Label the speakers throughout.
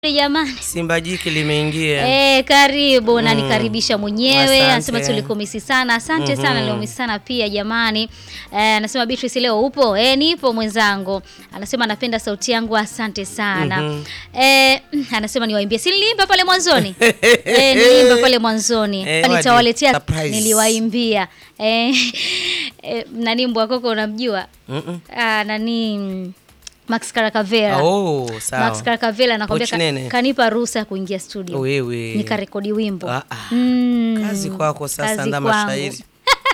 Speaker 1: Jamani
Speaker 2: Simba jiki limeingia.
Speaker 1: eh, karibu na
Speaker 2: Mm.
Speaker 1: nikaribisha mwenyewe.
Speaker 2: Asante.
Speaker 1: Anasema tulikumisi sana, asante sana,
Speaker 2: Mhm.
Speaker 1: niliumisi sana pia jamani. Eh, anasema Beatrice, leo upo? Eh, nipo mwenzangu. Anasema anapenda sauti yangu, asante sana.
Speaker 2: Mhm.
Speaker 1: Eh, anasema niwaimbie, si niliimba pale mwanzoni eh, niliimba pale mwanzoni
Speaker 2: Eh,
Speaker 1: nitawaletea,
Speaker 2: surprise.
Speaker 1: niliwaimbia eh, eh, nani mbwa koko unamjua?
Speaker 2: Mm-mm.
Speaker 1: Ah, nani mm, Max Karakavera
Speaker 2: Oh, sawa.
Speaker 1: Max Karakavela anakwambia
Speaker 2: Pochi nene.
Speaker 1: ka, kanipa ruhusa ya kuingia studio
Speaker 2: Wewe.
Speaker 1: nikarekodi wimbo
Speaker 2: Ah, ah.
Speaker 1: Mm,
Speaker 2: Kazi kwako sasa
Speaker 1: kazi
Speaker 2: ndama
Speaker 1: kwangu.
Speaker 2: shairi.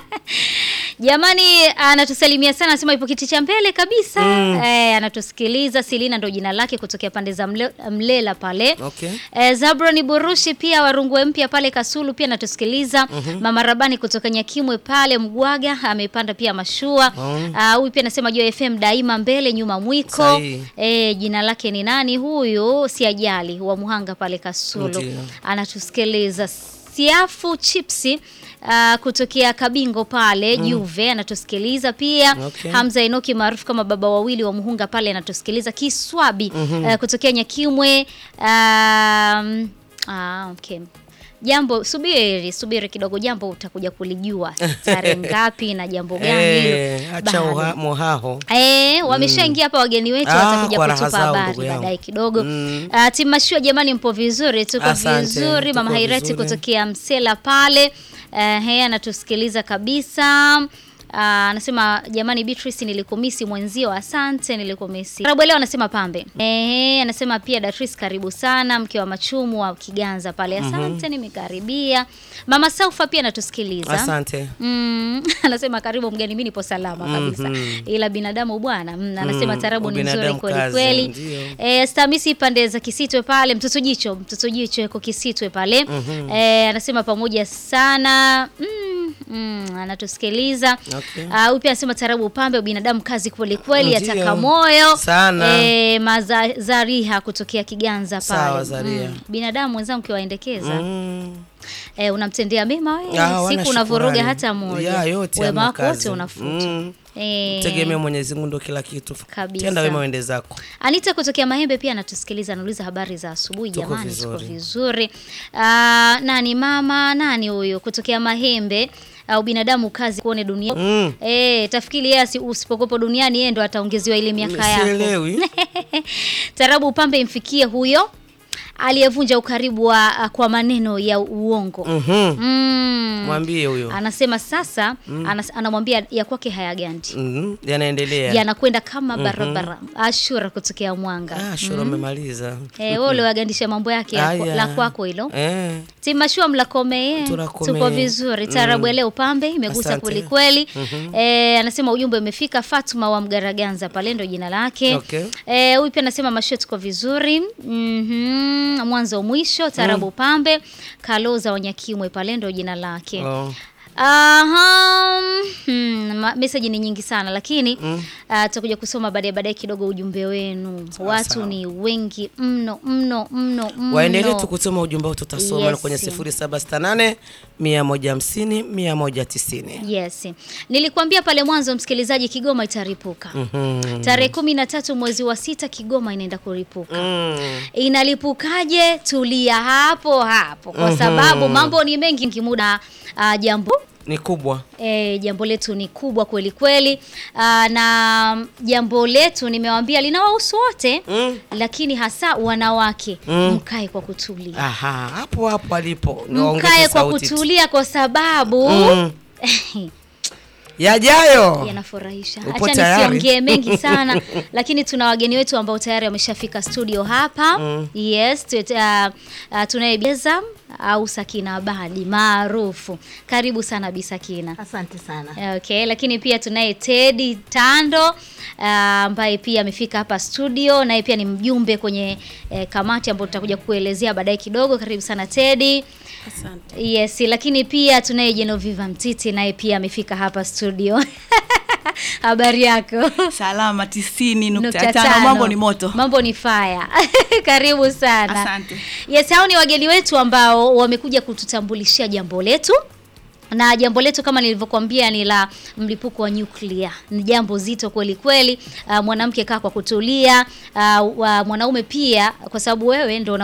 Speaker 1: Jamani, anatusalimia sana, anasema ipo kiti cha mbele kabisa
Speaker 2: Mm.
Speaker 1: eh, anatusikiliza. Silina ndo jina lake kutokea pande za mle, Mlela pale
Speaker 2: Okay.
Speaker 1: Eh, Zabroni Burushi pia Warungwe mpya pale Kasulu pia anatusikiliza. Mama Rabani kutoka Nyakimwe pale Mgwaga amepanda pia mashua.
Speaker 2: Mm.
Speaker 1: Ah, Huyu pia anasema Joy FM daima mbele nyuma mwiko.
Speaker 2: Sahihi.
Speaker 1: Eh, jina lake ni nani huyu? Si ajali wa Muhanga pale Kasulu.
Speaker 2: Ndiyo.
Speaker 1: Anatusikiliza. Siafu Chipsi Uh, kutokea Kabingo pale Juve anatusikiliza pia.
Speaker 2: Okay.
Speaker 1: Hamza Enoki maarufu kama baba wawili wa Muhunga pale anatusikiliza. Kiswabi uh, kutokea Nyakimwe um, ah, okay. Jambo subiri subiri kidogo, jambo utakuja kulijua tarehe ngapi na jambo gani hilo.
Speaker 2: Eh, acha
Speaker 1: Bado.
Speaker 2: uha- mohaho.
Speaker 1: Eh, wameshaingia hapa wageni wetu
Speaker 2: Ah,
Speaker 1: watakuja
Speaker 2: kwa raha
Speaker 1: kutupa
Speaker 2: zao,
Speaker 1: habari
Speaker 2: ndugu yangu.
Speaker 1: baadaye kidogo.
Speaker 2: Mm.
Speaker 1: Ah, timu mashua jamani, mpo vizuri? Tuko
Speaker 2: Asante,
Speaker 1: vizuri. Mama
Speaker 2: tuko
Speaker 1: Hairati
Speaker 2: vizuri.
Speaker 1: kutokea Msela pale eh, he anatusikiliza kabisa. Ah, anasema jamani, Beatrice nilikumisi mwenzio, asante, nilikumisi. Rabu leo anasema pambe. Eh, anasema pia Datrice, karibu sana, mke wa machumu wa Kiganza pale, asante, nimekaribia. Mama Saufa pia anatusikiliza.
Speaker 2: Asante.
Speaker 1: Mm, anasema karibu mgeni, mimi nipo salama kabisa.
Speaker 2: Mhm.
Speaker 1: Ila binadamu bwana, mm, anasema
Speaker 2: Mm,
Speaker 1: tarabu ni nzuri
Speaker 2: ubinadamu
Speaker 1: kweli
Speaker 2: kazi,
Speaker 1: kweli.
Speaker 2: ndio.
Speaker 1: Eh, Stamisi pande za Kisitwe pale, mtoto jicho, mtoto jicho yuko Kisitwe pale. Eh, anasema pamoja sana. Mm, mm, anatusikiliza.
Speaker 2: Okay.
Speaker 1: Ah, huyu pia anasema tarabu upambe ubinadamu kazi kweli kweli,
Speaker 2: Ndio.
Speaker 1: ataka moyo.
Speaker 2: Sana.
Speaker 1: Eh, maza, Zariha kutokea Kiganza pale.
Speaker 2: Sawa, Zaria.
Speaker 1: binadamu mwenzangu kiwaendekeza
Speaker 2: Mm.
Speaker 1: Eh, unamtendea mema wewe,
Speaker 2: Ah, wana
Speaker 1: siku unavuruga
Speaker 2: shukrani.
Speaker 1: hata moja,
Speaker 2: Ya, yote
Speaker 1: wema
Speaker 2: ama
Speaker 1: wako wote
Speaker 2: kazi.
Speaker 1: unafuta.
Speaker 2: Mm.
Speaker 1: Eh,
Speaker 2: Tegemee Mwenyezi Mungu ndo kila kitu.
Speaker 1: Kabisa.
Speaker 2: Tenda wema wende zako.
Speaker 1: Anita kutokea Mahembe pia anatusikiliza, anauliza habari za asubuhi.
Speaker 2: Tuko
Speaker 1: Jamani, tuko
Speaker 2: vizuri.
Speaker 1: vizuri. Ah, nani mama nani huyo kutokea Mahembe au binadamu kazi kuone dunia
Speaker 2: Mm.
Speaker 1: Eh, tafikiri yeye asi- usipokopo duniani yeye ndo ataongezewa ile miaka yako.
Speaker 2: Sielewi.
Speaker 1: Tarabu upambe imfikie huyo aliyevunja ukaribu wa kwa maneno ya uongo.
Speaker 2: Mhm.
Speaker 1: Mm.
Speaker 2: Mwambie huyo.
Speaker 1: Anasema sasa anas, anamwambia ya kwake hayagandi
Speaker 2: Mhm. Yanaendelea.
Speaker 1: yanakwenda kama barabara. Ashura kutokea Mwanga.
Speaker 2: Ah, shura umemaliza.
Speaker 1: Eh, wewe uliwagandisha mambo yake ya kwa-
Speaker 2: Aya.
Speaker 1: la kwako hilo.
Speaker 2: Eh.
Speaker 1: Timashua mlakome
Speaker 2: Tunakome.
Speaker 1: tuko vizuri. Tarabu ya leo pambe imegusa
Speaker 2: Asante.
Speaker 1: kweli kweli. Eh, anasema ujumbe umefika. Fatuma wa Mgaraganza pale ndo jina lake.
Speaker 2: Okay.
Speaker 1: Eh, huyu pia anasema mashua tuko vizuri. Mhm. Mwanzo mwisho tarabu pambe. Kaloza wa Nyakimwe pale ndo jina lake.
Speaker 2: Oh.
Speaker 1: Aha, hmm, ma- meseji ni nyingi sana lakini
Speaker 2: Mm.
Speaker 1: ah, tutakuja kusoma baadaye baadaye kidogo ujumbe wenu. Watu
Speaker 2: sawa.
Speaker 1: ni wengi mno mno mno mno.
Speaker 2: Waendelee tu kutuma ujumbe wao tutasoma
Speaker 1: Yes.
Speaker 2: na kwenye 0768 150 190.
Speaker 1: Yes. Nilikwambia pale mwanzo msikilizaji, Kigoma itaripuka.
Speaker 2: Mhm.
Speaker 1: Tarehe kumi na tatu mwezi wa sita Kigoma inaenda kuripuka.
Speaker 2: Mm.
Speaker 1: Inalipukaje? Tulia hapo hapo, kwa
Speaker 2: Mhm.
Speaker 1: sababu mambo ni mengi kimuda. Uh, jambo
Speaker 2: Ni kubwa.
Speaker 1: E, jambo letu ni kubwa kweli kweli. Aa, na jambo letu nimewambia linawahusu wote
Speaker 2: Mm.
Speaker 1: lakini hasa wanawake
Speaker 2: Mm.
Speaker 1: mkae kwa kutulia,
Speaker 2: Aha, hapo hapo alipo. Niwaongeze
Speaker 1: mkae kwa
Speaker 2: sauti tu.
Speaker 1: kutulia kwa sababu
Speaker 2: Mm. Yajayo.
Speaker 1: yanafurahisha.
Speaker 2: Upo
Speaker 1: Acha
Speaker 2: tayari?
Speaker 1: nisiongee mengi sana, lakini tuna wageni wetu ambao tayari wameshafika studio hapa.
Speaker 2: Mm.
Speaker 1: Yes, tu- uh, uh, tunaye Beza au Sakina Abadi maarufu. Karibu sana Bi Sakina.
Speaker 3: Asante sana.
Speaker 1: Okay, lakini pia tunaye Teddy Tando ah, ambaye pia amefika hapa studio, naye pia ni mjumbe kwenye eh, kamati ambayo tutakuja kuelezea baadaye kidogo. Karibu sana Teddy.
Speaker 3: Asante.
Speaker 1: Yes, lakini pia tunaye Genoviva Mtiti, naye pia amefika hapa studio. Habari yako?
Speaker 3: Salama tisini nukta
Speaker 1: Nukta
Speaker 3: tano.
Speaker 1: tano.
Speaker 3: Mambo ni moto.
Speaker 1: Mambo ni fire. Karibu sana.
Speaker 3: Asante.
Speaker 1: Yes, hao ni wageni wetu ambao wamekuja kututambulishia jambo letu na jambo letu kama nilivyokuambia ni la mlipuko wa nyuklia. Ni jambo zito kweli kweli. Uh, mwanamke kaa kwa kutulia. Uh, wa- mwanaume pia, kwa sababu wewe ndo una